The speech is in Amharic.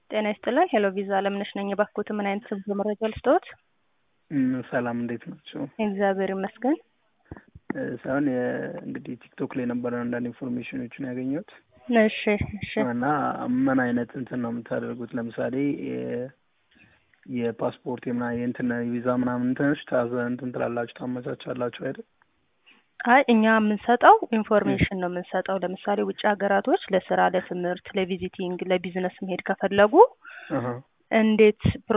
ጤና ይስጥልን። ሄሎ ቪዛ አለምነሽ ነኝ። የባኮት ምን አይነት ስብዞ መረጃ ልስጥዎት? እም፣ ሰላም እንዴት ናቸው? እግዚአብሔር ይመስገን። እ፣ ሳይሆን የ- እንግዲህ ቲክቶክ ላይ ነበረ አንዳንድ ኢንፎርሜሽኖችን ያገኘሁት እሺ እሺ እና ምን አይነት እንትን ነው የምታደርጉት? ለምሳሌ የ- የፓስፖርት የምና የእንትን ቪዛ ምናምን እንትኖች ታዘ እንትን ትላላችሁ ታመቻቻላችሁ አይደል? አይ እኛ የምንሰጠው ኢንፎርሜሽን ነው የምንሰጠው። ለምሳሌ ውጭ ሀገራቶች ለስራ፣ ለትምህርት፣ ለቪዚቲንግ፣ ለቢዝነስ መሄድ ከፈለጉ አሀ እንዴት